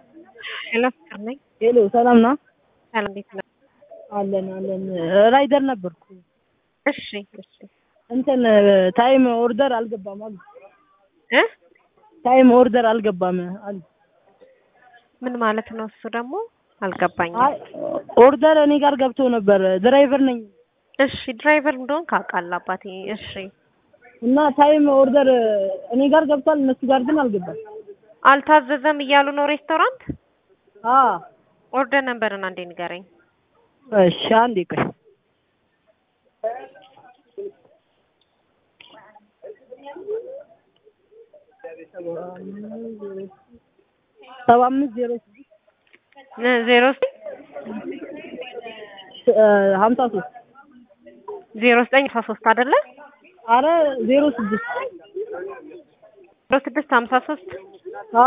ሄሎ ፍቅር ነኝ። ሄሎ ሰላም ነው? ሰላም እንዴት ነህ? አለን አለን። ራይደር ነበርኩ። እሺ እሺ እንትን ታይም ኦርደር አልገባም አሉ። እ ታይም ኦርደር አልገባም አሉ። ምን ማለት ነው? እሱ ደግሞ አልገባኝም። አይ ኦርደር እኔ ጋር ገብቶ ነበር። ድራይቨር ነኝ እሺ ድራይቨር እንደሆን ካውቃለሁ አባቴ። እሺ እና ታይም ኦርደር እኔ ጋር ገብቷል፣ እነሱ ጋር ግን አልገባም። አልታዘዘም እያሉ ነው ሬስቶራንት። አ ኦርደር ነበርን አንዴ ንገረኝ። እሺ አንዴ ቆይ ሰባ አምስት ዜሮ ስድስት ዜሮ ሀምሳ ሶስት ዜሮ ዘጠኝ አስራ ሶስት አይደለ? አረ ዜሮ ስድስት ዜሮ ስድስት ሀምሳ ሶስት አ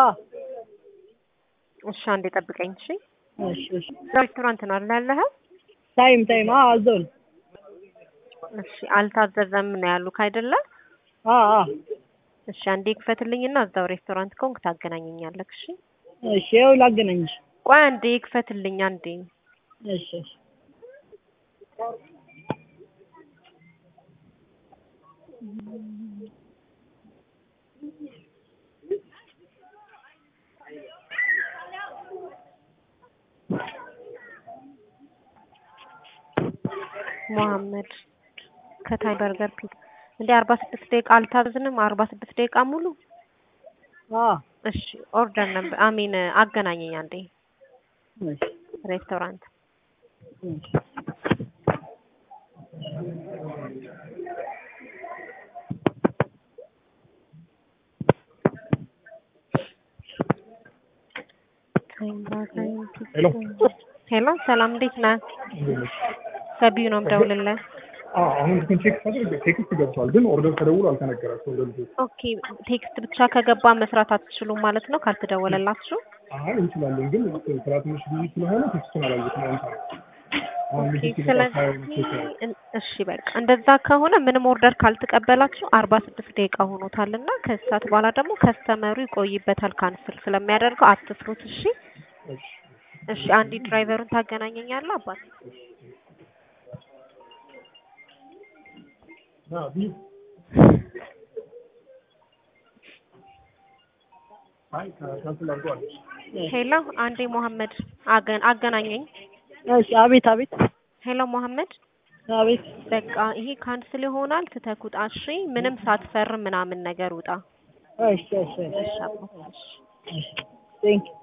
እሺ አንዴ ጠብቀኝ። እሺ እሺ እሺ ሬስቶራንት ነው አይደል ያለኸው? ታይም ታይም አ እዛው ነው። እሺ አልታዘዘም ነው ያሉክ አይደለ? አ አ እሺ አንዴ ክፈትልኝና እዛው ሬስቶራንት ከሆንክ ታገናኘኛለህ። እሺ እሺ ያው ላገናኝሽ። ቆይ አንዴ ክፈትልኝ አንዴ። እሺ እሺ መሐመድ ከታይ በርገር ፒት እንደ አርባ ስድስት ደቂቃ አልታዘዝንም። አርባ ስድስት ደቂቃ ሙሉ አ እሺ ኦርደር ነበር አሚን አገናኘኝ አንዴ እሺ ሬስቶራንት እሺ ሄሎ ሄሎ ሰላም እንዴት ነህ? ከቢዩ ነው የምደውልልህ። አሁን ግን ቼክ ሳደርግ ቴክስት ገብቷል፣ ግን ኦርደር ተደውሎ አልተነገራቸውም ለልጆች። ኦኬ ቴክስት ብቻ ከገባ መስራት አትችሉም ማለት ነው ካልተደወለላችሁ? አይ እንችላለን፣ ግን ስራ ትንሽ ብዙ ስለሆነ ቴክስቱን አላየሁትም። አሁን ታዲያ አሁን ኦኬ ልጆች ስለዚህ እሺ በቃ እንደዛ ከሆነ ምንም ኦርደር ካልተቀበላችሁ አርባ ስድስት ደቂቃ ሆኖታል እና ከሰዓት በኋላ ደግሞ ከስተመሩ ይቆይበታል ካንስል ስለሚያደርገው አትስሩት። እሺ እሺ አንዲ ድራይቨሩን ታገናኘኛለህ አባት አይ ካንስል አድርገዋል። ሄሎ አንዴ መሐመድ አገን አገናኘኝ። እሺ አቤት አቤት ሄሎ መሐመድ አቤት በቃ ይሄ ካንስል ይሆናል ትተህ ውጣ። እሺ ምንም ሳትፈርም ምናምን ነገር ውጣ። እሺ እሺ እሺ አባት እሺ ቴንክ ዩ